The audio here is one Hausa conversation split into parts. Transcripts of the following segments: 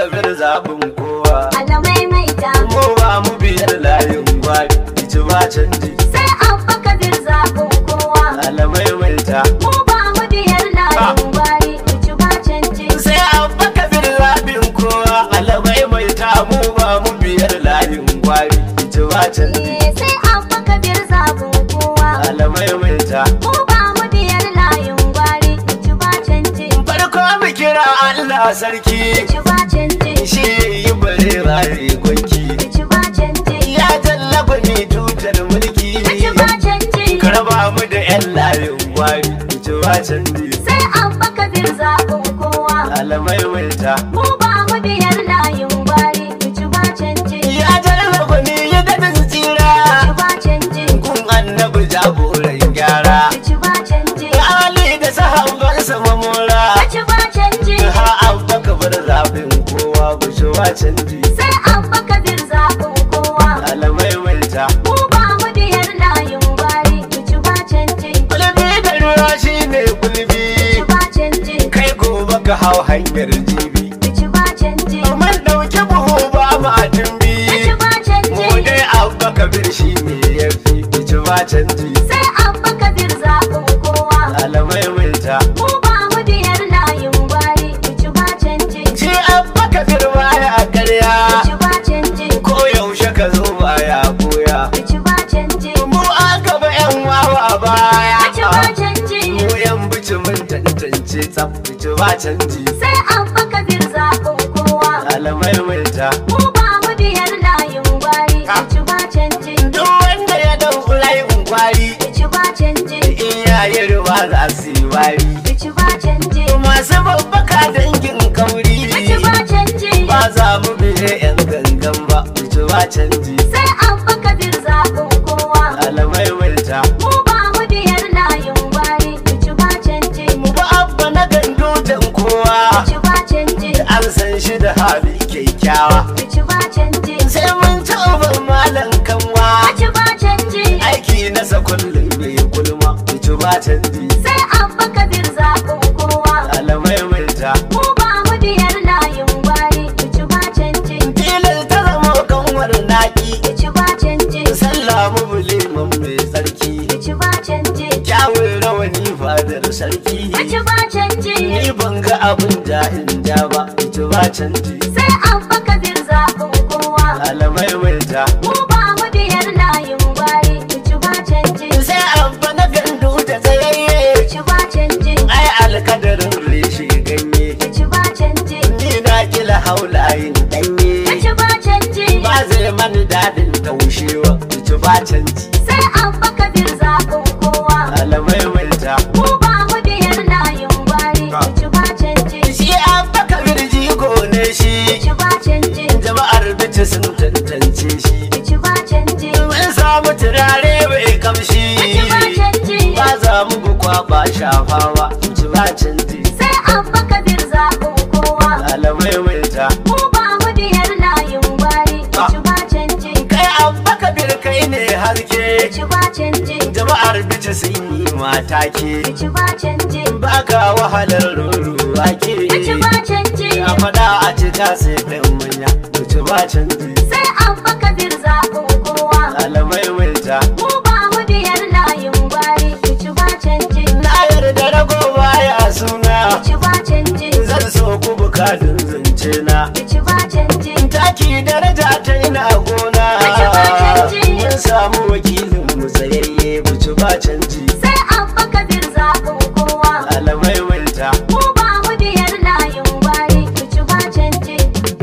kabir zaɓin kowa alamai mai ta mu ba mu biyar layin gwari ci ba canji sai abba kabir zaɓin kowa alamai mai ta mu ba mu biyar layin gwari ci ba canji sai abba kabir zaɓin kowa alamai mai ta mu ba mu biyar layin gwari ci ba canji Eh, sai abba kabir zaɓin kowa alamai mai ta mu ba mu biyar layin gwari ci ba canji farko mu kira Allah sarki ci ba canji shi yi bare raye gwanki ci ba canji ya tallafa ni tutar mulki ci ba canji ka raba mu da yan layin gwari ci ba canji sai abba kabir zaɓin kowa alamai mai ta mu ba mu biyar layin gwari ci ba canji ya tallafa ni ya daɗin tsira ci ba canji kun annabi jagoran gyara ci ba canji Ali da sahabbansa mamora ci ba canji ha abba ka bar zaɓin kowa ku ci ba canji sai abba kabir zaɓin kowa alamai mai ta mu ba mu biyar layin gwari ci ba canji kulbi da ruwa shine kulbi ci ba canji kai gobe ka hau hanyar jibi ci ba canji mun ɗauki buhu ba ma tumbi ci ba canji mu dai abba kabir shi ne ya fi ci ba canji sai abba kabir zaɓin kowa alamai mai ta mu ba mu biyar layin gwari ci ba canji shi abba kabir baya karya ci ba canji ko yaushe ka zo baya goya ci ba canji mu an gaba yan wawa baya ci ba canji mu yan bici mun tantance tsaf ci ba canji sai abba kabir zaɓin kowa alamai mai ta mu ba mu biyar layin gwari ci ba canji duk wanda ya dau layin kwari ci ba canji in yayi ruwa za su yi wari ci ba canji masu babbaka dangin kauri ci ba canji ba za mu biye yan gangan ba ci ba canji sai abba kabir zaɓin kowa alamai mai ta mu ba mu biyar layin gwari ci ba canji mu ba abba na gando dan kowa ci ba canji an san shi da hali kyakkyawa ci ba canji sai mun taɓa malam kanwa ci ba canji aiki nasa kullum bai gulma ci ba canji sai abba kabir zaɓin kowa alamai mai ta mu ba mu biyar layin gwari ci ba canji filin ta zama kanwar naki ci ba canji sallah mu buliman mai tsarki ci ba canji kyawun rawani fadar sarki ci ba canji ni ban ga abin da in ja ba ci ba canji sai abba kabir zaɓin kowa alamai mai ta mu ba mu biyar layin gwari ci ba canji sai abba na gandu da tsayayye ci ba canji ai alkadarin reshe ganye ci ba canji ni na kila haulayin danye ci ba canji ba zai mani dadin taushewa ci ba canji sai abba kabir zaɓin kowa alamai mai ta mu ba mu biyar layin gwari ci ba canji shi abba kabir jigo ne shi ci ba canji jama'ar bici sun tantance shi ci ba canji mun samu turare mai kamshi ci ba canji ba za mu bi kwaba shafawa ci ba canji sai abba kabir zaɓin kowa alamai mai ta mu ba mu biyar layin gwari ci ba canji kai abba kabir kai ne haske ci ba canji jama'ar bici sun yi mata ke ci ba canji baka wahalar ruruwa ke ci ba canji a fada a cika sai ɗan manya ci ba canji sai abba kabir zaɓin kowa alamai mai ta mu ba mu biyar layin gwari ci ba canji na yarda rago baya suna ci ba canji zan so ku bukatun zance na ci ba canji taki daraja ta ina gona Ci ba canji. mun samu wakilin mu tsayayye mu ci ba canji sai abba kabir zaɓin kowa alamai mai ta mu ba mu biyar layin gwari ci ba canji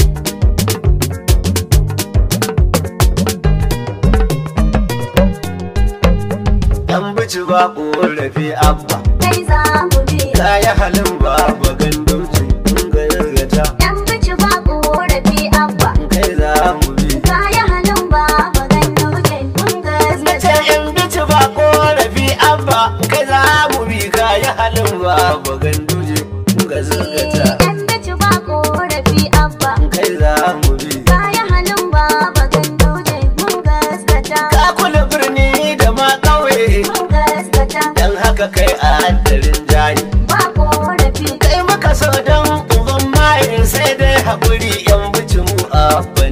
dan bici ba korafi abba kai za mu bi ta yi halin ba ba gandauci kun ga yargata yan bici ba korafi abba kai za mu bi kaya halin ba magan duje mun na ce gaskata in bici ba korafi abba kai za mu bi ka yi halin ba ba ganduje kun ga zargata yan bici ba korafi abba kai za mu bi kaya halin ba magan duje mun gaskata ka kula birni da ma ƙauye mun gaskata dan haka kai a haddarin jayi ba korafi kai maka so don uban mayin sai dai haƙuri yan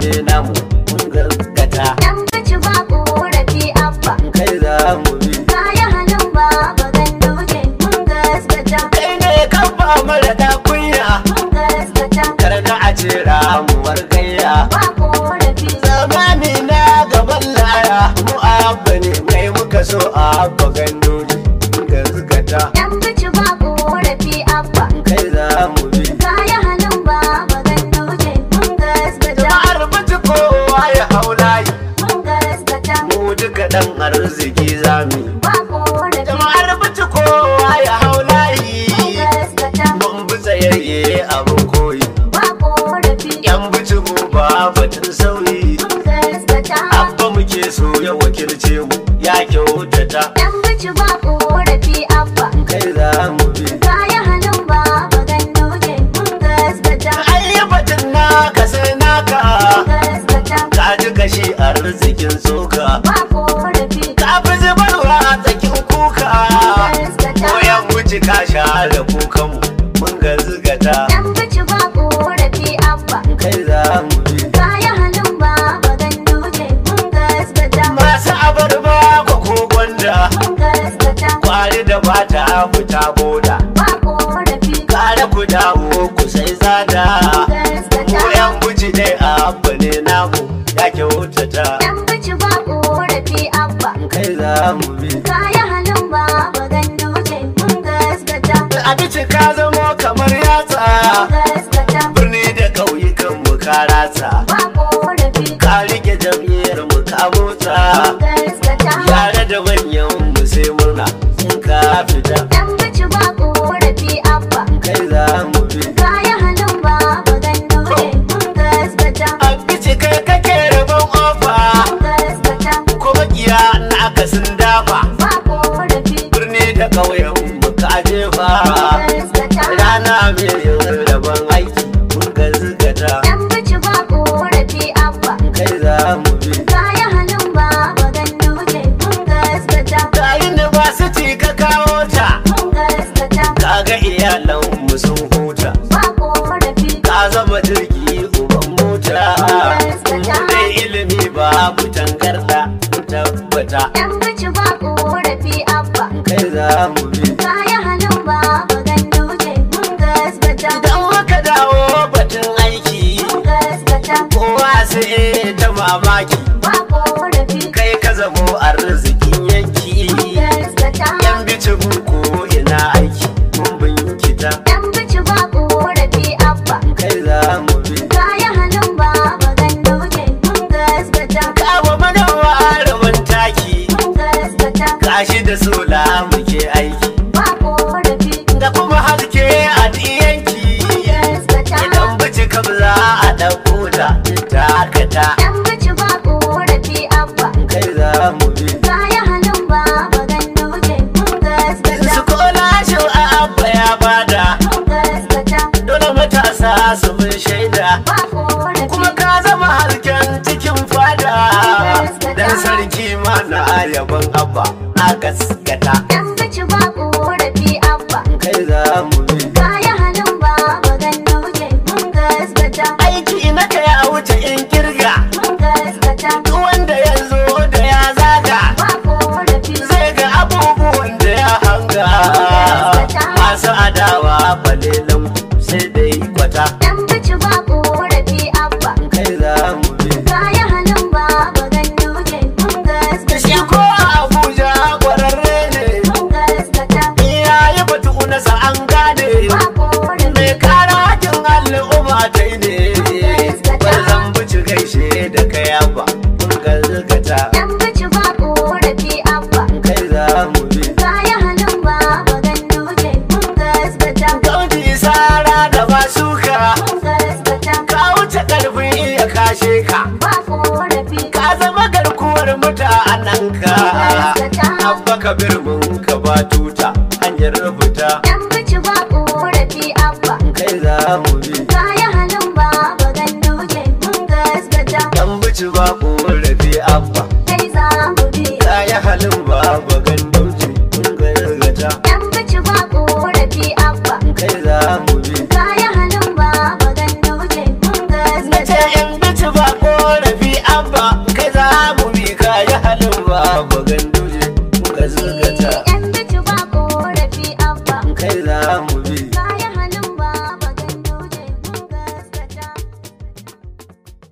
ne namu mun gaskata Dan bici ba korafi abba. kai za mu bi Kaya halin baba ganduje mun gaskata. kai ne kan ba mara da kunya Mun gaskata. karna a ce ramuwar gayya Ba korafi. zamani na gaban laya mu abba ne mai muka so abba gandoji mun gaskata Dan bici ba korafi abba. kai za mu bi Kaya halin baba ganduje mun gaskata. jama'ar mutu kowa ya hau layi Mun gaskata. mu duka dan arziki zami Ba korafi. jama'ar mutu kowa ya hau Mun layi gaskata. mun bi tsayayye abin koyi Ba korafi. yan bici mu ba batun sauyi Mun gaskata. abba muke so ya wakilce mu ya kyautata Dan bici ba korafi abba. kai za mu bi Kaya halin baba ganduje mun gaskata. ayyabatin naka sai naka Mun gaskata. ka ji kashi arzikin tsoka Ba korafi. ka fi zubarwa a tsakin kuka ko yan wuce ka share kukanmu mun ga zigata Dan bici ba korafi abba. kai za mu bi Kaya halin baba ganduje mun gaskata. masu abarba ko ko gwanda Mun gaskata. kwari da bata fita boda Ba korafi. kare ku dawo ku sai tsada Mun gaskata. ko yan wuce dai abu ne namu ya kyautata Dan bici ba korafi abba. kai za mu bi Kaya halin baba ganduje mun gaskata. a bici ka zamo kamar yatsa Mun gaskata. birni da ƙauyukan mu ka ratsa Ba korafi. ka rike jam'iyyar mu ka motsa Mun gaskata. yare da manyan mu sai murna in ka fita Dan bici ba korafi abba. kai za mu bi Kaya halin baba ganduje mun gaskata. a bici kai kake rabon ofa Mun gaskata. ko makiya na akasin dafa Ba korafi. birni da ƙauyen mu ka jefa Mun gaskata. rana mai yin rabon aiki mun ga zigata Dan bici ba korafi abba. kai za mu bi Kaya halin baba ganduje mun gaskata. ga university ka kawo ta Mun gaskata. kaga iyalan mu sun huta Ba korafi. ka zama jirgi uban mota mu dai ilimi babu tangarda mun tabbata Dan bici ba korafi abba. kai za mu bi Kaya halin baba ganduje mun gaskata. idan muka dawo batun aiki Mun gaskata. kowa sai ta mamaki Ba korafi. kai ka zamo arzikin yanki Mun gaskata. yan bici ko ina aiki mun binkita Dan bici ba korafi abba. kai za mu bi Kaya halin baba ganduje mun gaskata. kawo mana rabon taki Mun gaskata. gashi da sola muke aiki Ba korafi. da kuma haske a yanki Mun gaskata. idan bici kam za a ɗauko ta takata Dan bici ba korafi abba. kai za mu bi Kaya halin baba ganduje mun gaskata. su kola shi a abba ya bada Mun gaskata. dole matasa su mun shaida Ba korafi. kuma ka zama hasken cikin fada dan sarki ma na yaban abba a gaskata Dan bici ba korafi abba. kai za mu bi Kaya halin baba ganduje mun gaskata. aiki na kai a wuce in kirga Mun gaskata. duk wanda ya zo da ya zaga Ba korafi. zai ga abubuwan da ya hanga masu adawa balelan sai dai kwata Dan bici ba korafi abba. kai za mu bi Kaya halin baba ganduje mun da shi gaskata. ko a abuja kwararre ne Mun gaskata. iya yi batu nasa an gane Ba korafi. mai kara hakin al'umma ta yi ne bar zan bici gaishe da kaya ba mun gazgata Dan bici ba korafi abba. kai za mu bi Kaya halin baba ganduje mun gaskata. kauji sara da basuka Mun gaskata. ka wuce karfin iya kashe ka Ba korafi. ka zama garkuwar mutanen ka abba ka birnin ka ba tuta hanyar rubuta Dan bici ba korafi abba. kai za mu bi Kaya halin baba ganduje mun gaskata. dan bici ba korafi abba Kai za mu bi. kaya halin baba gandauci mun gargata Dan bici ba korafi abba. kai za mu bi Kaya halin baba ganduje mun na ce gaskata. in bici ba mu